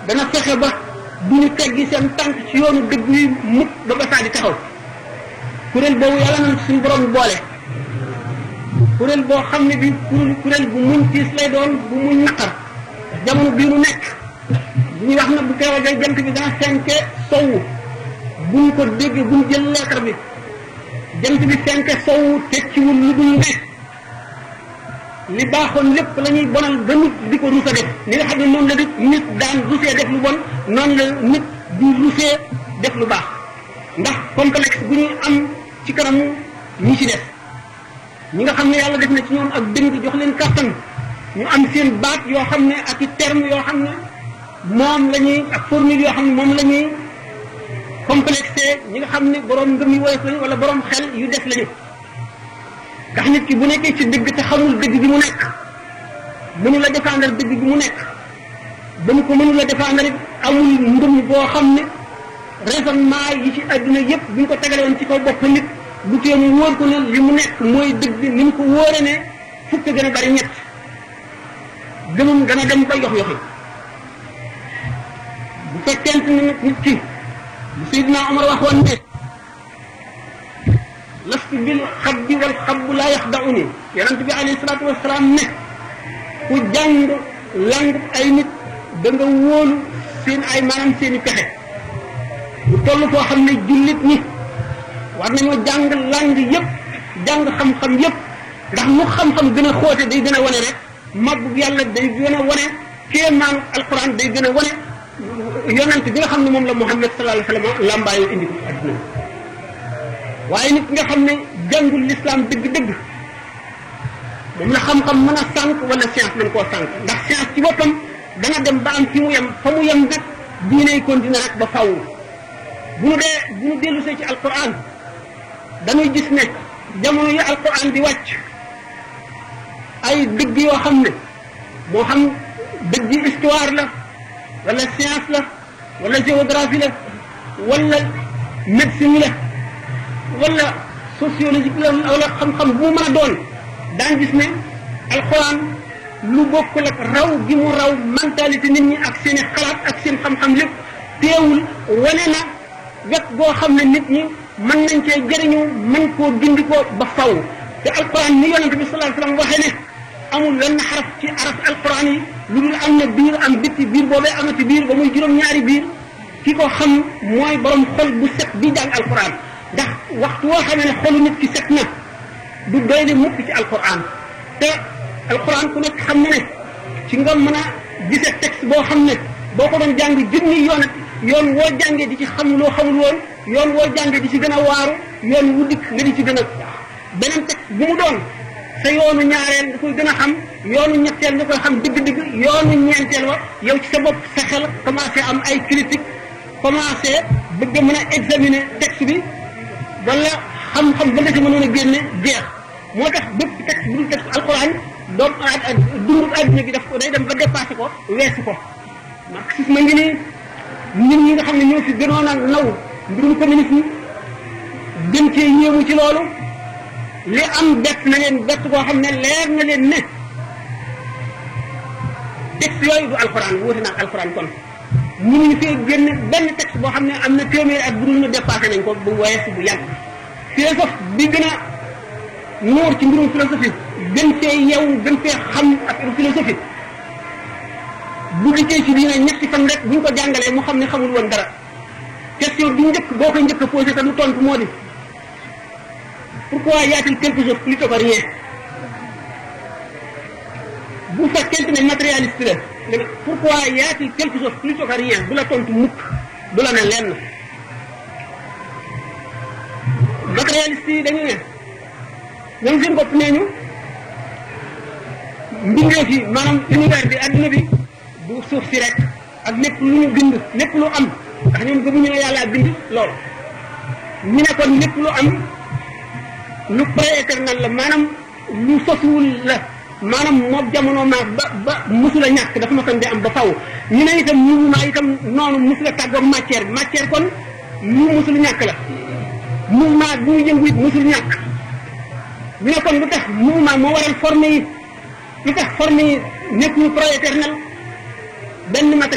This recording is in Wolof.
dana fexe ba du ñu teggi seen tànk ci yoonu dëgg yi mukk ba ba saa di taxaw kuréel boobu yàlla na suñu borom boole kuréel boo xam ne bi kuréel bu muñ tiis lay doon bu muñ naqar jamono bii nu nekk bu ñuy wax na bu teewal day jant bi dana fenke sowu buñ ko dégg buñ jël leetar bi jant bi fenke sowu tekkiwul lu dul ne li baaxoon lépp la ñuy bonal ba nit di ko rusa def ni nga xam ne noonu la nit nit daan rusee def lu bon noonu la nit di rusee def lu baax ndax complexe bu ñuy am ci kanamu ñi ci def ñi nga xam ne yàlla def na ci ñoom ak dëng jox leen kàttan ñu am seen baat yoo xam ne ak i terme yoo xam ne moom la ñuy ak formule yoo xam ne moom la ñuy complexé ñi nga xam ne borom ngëm yi woyof lañu wala borom xel yu des lañu ndax nit ki bu nekkee ci dëgg te xamul dëgg bi mu nekk mënu la défendre dëgg bi mu nekk ba mu ko mënu la défendre it amul ngëm boo xam ne raisonnement yi ci àdduna yépp bu ñu ko tegale woon ci kaw bopp nit bu tee mu wóor ko ne li mu nekk mooy dëgg ni mu ko wóore ne fukk gën a bari ñett gëmam dana dem ba yox yoxi bu fekkente ne nit ki bu Seydina Omar waxoon ne lastu bil xabbi wal xabbu laa yaxdauni yonent bi alayhi salaatu wasalaam ne ku jàng lang ay nit da nga wóolu seen ay maanaam seen i pexe bu toll foo xam ne jullit ñi war nañoo jàng lang yépp jàng xam-xam yépp ndax mu xam-xam gën a xóote day gën a wane rek màggu yàlla day gën a wane kéemaanu alquran day gën a wane yonent bi nga xam ne moom la Muhammad sallallahu alayhi wa sallam làmbaayoo indi ko ci àdduna waaye nit nga xam ne jàngul lislaam dëgg-dëgg moom la xam-xam mën a sànq wala science mën koo sànq ndax science ci boppam dana dem ba am fi mu yem fa mu yem nag diiney continuer rek ba faw bu nu dee bu nu dellusee ci alquran dañuy gis ne jamono yi alquran di wàcc ay dëgg yoo xam ne moo xam dëgg histoire la wala science la wala géographie la wala médecine la wala sociologique la wala xam-xam bu mu mën a doon daan gis ne alxuraan lu bokkul ak raw gi mu raw mentalité nit ñi ak seen i xalaat ak seen xam-xam lépp teewul wane na wet goo xam ne nit ñi mën nañ cee jëriñu mën koo gindi ko ba faw te alxuraan ni yonente bi sallallahu alayhi wasallam waxee ne amul wenn xaraf ci araf alxuraan yi lu dul am na biir am bitti biir boobee amati biir ba muy juróom-ñaari biir ki ko xam mooy borom xol bu set bi jàng alxuraan ndax waxtu woo xamee ne xolu nit ki set na du doy ne mukk ci alquran te alquran ku nekk xam na ne ci nga mën a gise texte boo xam ne boo ko doon jàng junni yoon yoon woo jàngee di ci xam loo xamul woon yoon woo jàngee di ci gën a waaru yoon wu dikk nga di ci gën a beneen texte bu mu doon sa yoonu ñaareel nga koy gën a xam yoonu ñetteel nga koy xam digg-digg yoonu ñeenteel wa yow ci sa bopp sa xel commencé am ay critique commencé bëgg a mën a examiner texte bi wala xam-xam ba nga ci mënoon a génne jeex moo tax bépp texte bu dul texte alquran doom dundu adduna gi daf ko day dem ba dépassé ko weesu ko marxisme ngi nii ñun ñi nga xam ne ñoo fi gënoon a naw mbirum communisme gën cee yéemu ci loolu li am bett na leen bett koo xam ne leer na leen ne texte yooyu du alquran wuute na ak alquran kon mënuñu fee génne benn texte boo xam ne am na téeméeri at bu dul ñu dépassé nañ ko bu weesu bu yàgg philosophe bi gën a nuur ci mbirum philosophie gën fee yew gën fee xam ak philosophie bu dikkee ci diine ñetti fan rek buñ ko jàngalee mu xam ne xamul woon dara question bi njëkk boo koy njëkk a posé te lu tontu moo di pourquoi y a-t-il quelque chose plutôt que rien bu fekkente ne matérialiste la pourquoi y a-t-il quelque chose plutôt que rien du la tontu mukk du la ne lenn matérialiste yi dañu ne ñoom seen bopp nee ñu mbindeef yi maanaam univers bi adduna bi du suuf si rek ak lépp lu ñu bind lépp lu am ndax ñoom gëmuñu ne yàlla bind lool ñu ne kon lépp lu am lu pré-éternel la maanaam lu sosuwul la maanaam moom jamono maag ba ba musula ñàkk dafa ma kon di am ba faw ñu ne itam mouvement itam noonu musula tàggoog matière bi matière kon lu musul ñàkk la mouvement bu mu yëngu it musul ñàkk ñu ne kon lu tax mouvement moo waral forme yi lu tax forme yi nekk ñu pro éternel benn matériel